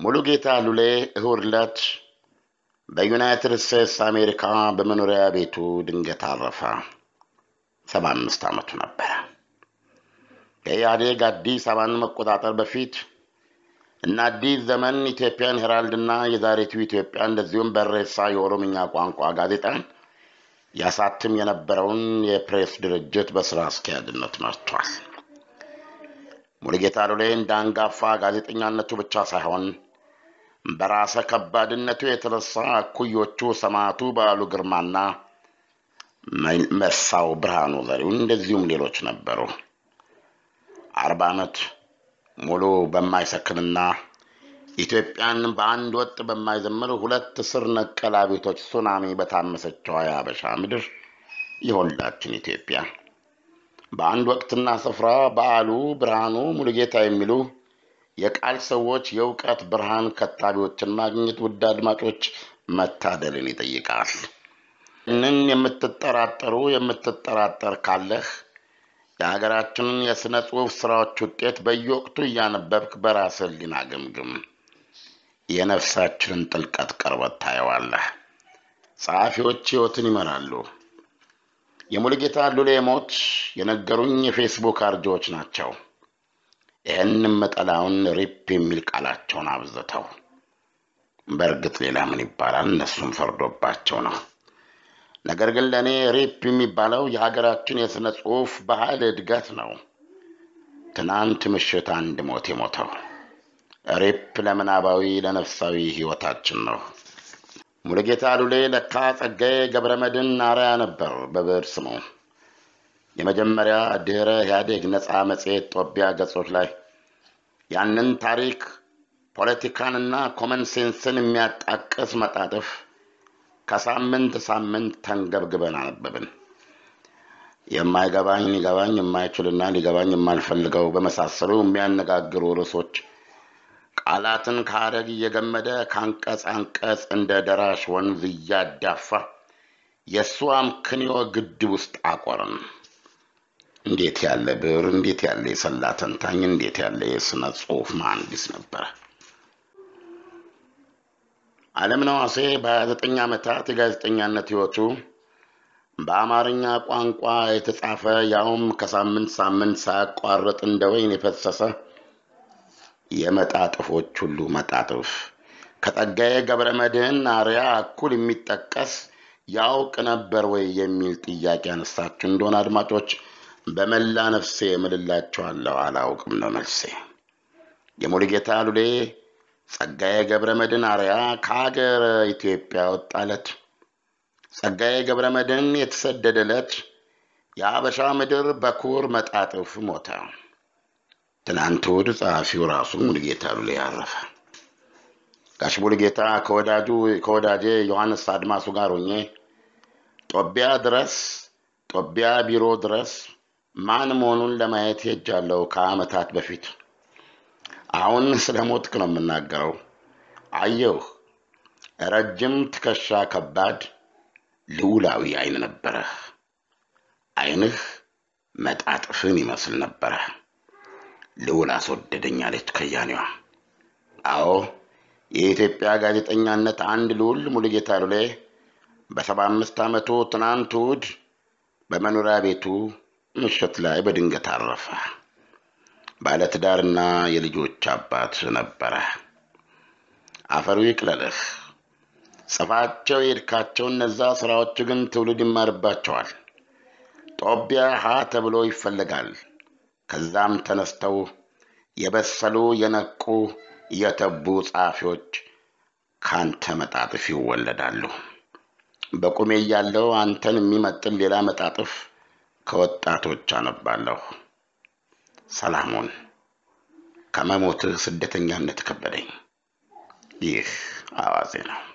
ሙሉጌታ ሉሌ እሁድ ዕለት በዩናይትድ ስቴትስ አሜሪካ በመኖሪያ ቤቱ ድንገት አረፈ። ሰባ አምስት ዓመቱ ነበረ። ከኢህአዴግ አዲስ አበባን መቆጣጠር በፊት እና አዲስ ዘመን ኢትዮጵያን ሄራልድና የዛሬቱ ኢትዮጵያ እንደዚሁም በሬሳ የኦሮምኛ ቋንቋ ጋዜጣን ያሳትም የነበረውን የፕሬስ ድርጅት በስራ አስኪያጅነት መርቷል። ሙሉጌታ ሉሌ እንደ አንጋፋ ጋዜጠኛነቱ ብቻ ሳይሆን በራሰ ከባድነቱ የተነሳ እኩዮቹ ሰማዕቱ በዓሉ ግርማና መሳው ብርሃኑ ዘሪሁን እንደዚሁም ሌሎች ነበሩ። አርባ ዓመት ሙሉ በማይሰክንና ኢትዮጵያን በአንድ ወጥ በማይዘምር ሁለት ስር ነቀል አብዮቶች ሱናሚ በታመሰችው የሀበሻ ምድር የሁላችን ኢትዮጵያ በአንድ ወቅትና ስፍራ በዓሉ ብርሃኑ ሙሉጌታ የሚሉ የቃል ሰዎች የእውቀት ብርሃን ከታቢዎችን ማግኘት ውድ አድማጮች መታደልን ይጠይቃል። ይህንን የምትጠራጠሩ የምትጠራጠር ካለህ የሀገራችንን የሥነ ጽሑፍ ሥራዎች ውጤት በየወቅቱ እያነበብክ በራስህ ሕሊና ግምግም። የነፍሳችንን ጥልቀት ቅርበት ታየዋለህ። ጸሐፊዎች ሕይወትን ይመራሉ። የሙሉጌታ ሉሌ ሞት የነገሩኝ የፌስቡክ አርጆዎች ናቸው። ይህንም መጠላውን ሪፕ የሚል ቃላቸውን አብዝተው፣ በእርግጥ ሌላ ምን ይባላል? እነሱም ፈርዶባቸው ነው። ነገር ግን ለእኔ ሪፕ የሚባለው የሀገራችን የሥነ ጽሑፍ ባህል እድገት ነው። ትናንት ምሽት አንድ ሞት የሞተው ሪፕ ለምናባዊ ለነፍሳዊ ሕይወታችን ነው። ሙሉጌታ ሉሌ ለካ ጸጋዬ ገብረ መድኅን አርአያ ነበር በብዕር ስሙ። የመጀመሪያ ድኅረ ኢህአዴግ ነፃ መጽሔት ጦቢያ ገጾች ላይ ያንን ታሪክ ፖለቲካንና ኮመን ሴንስን የሚያጣቅስ መጣጥፍ ከሳምንት ሳምንት ተንገብግበን አነበብን። የማይገባኝ ሊገባኝ የማይችልና ሊገባኝ የማልፈልገው በመሳሰሉ የሚያነጋግሩ ርዕሶች ቃላትን ከሐረግ እየገመደ ከአንቀጽ አንቀጽ እንደ ደራሽ ወንዝ እያዳፋ የእሱ አምክንዮ ግድብ ውስጥ አቆርን። እንዴት ያለ ብዕር! እንዴት ያለ የሰላ ተንታኝ! እንዴት ያለ የሥነ ጽሑፍ መሐንዲስ ነበረ! ዓለምነህ ዋሴ በ29 ዓመታት የጋዜጠኛነት ሕይወቱ በአማርኛ ቋንቋ የተጻፈ ያውም ከሳምንት ሳምንት ሳያቋርጥ እንደ ወይን የፈሰሰ የመጣጥፎች ሁሉ መጣጥፍ ከጸጋዬ ገብረ መድኅን አርያ እኩል የሚጠቀስ ያውቅ ነበር ወይ የሚል ጥያቄ ያነሳችሁ እንደሆነ አድማጮች በመላ ነፍሴ እምልላችኋለሁ፣ አላውቅም ነው መልሴ። የሙሉጌታ ሉሌ ጸጋዬ ገብረ መድኅን አርያ ከሀገር ኢትዮጵያ ወጣለት። ጸጋዬ ገብረ መድኅን የተሰደደለት የአበሻ ምድር በኩር መጣጥፍ ሞተ። ትናንት እሑድ ጸሐፊው ራሱ ሙሉጌታ ሉሌ አረፈ። ጋሽ ሙሉጌታ ከወዳጁ ከወዳጄ ዮሐንስ አድማሱ ጋር ሆኜ ጦቢያ ድረስ ጦቢያ ቢሮ ድረስ ማን መሆኑን ለማየት ሄጃለሁ ከዓመታት በፊት። አሁን ስለ ሞትክ ነው የምናገረው። አየሁህ። ረጅም ትከሻ፣ ከባድ ልዑላዊ ዓይን ነበረህ። ዓይንህ መጣጥፍን ይመስል ነበረ። ልዑል አስወደደኝ አለች ከያኔዋ። አዎ የኢትዮጵያ ጋዜጠኛነት አንድ ልዑል ሙሉጌታ ሉሌ በሰባ አምስት ዓመቱ ትናንት እሑድ በመኖሪያ ቤቱ ምሽት ላይ በድንገት አረፈ። ባለትዳርና የልጆች አባት ነበረ። አፈሩ ይቅለልህ። ጽፋቸው የሄድካቸው እነዛ ሥራዎች ግን ትውልድ ይማርባቸዋል። ጦቢያ ሀ ተብሎ ይፈለጋል። ከዛም ተነስተው የበሰሉ የነቁ የተቡ ጸሐፊዎች ካንተ መጣጥፍ ይወለዳሉ። በቁሜ እያለሁ አንተን የሚመጥን ሌላ መጣጥፍ ከወጣቶች አነባለሁ። ሰላሙን ከመሞትህ ስደተኛነት ከበደኝ። ይህ አዋዜ ነው።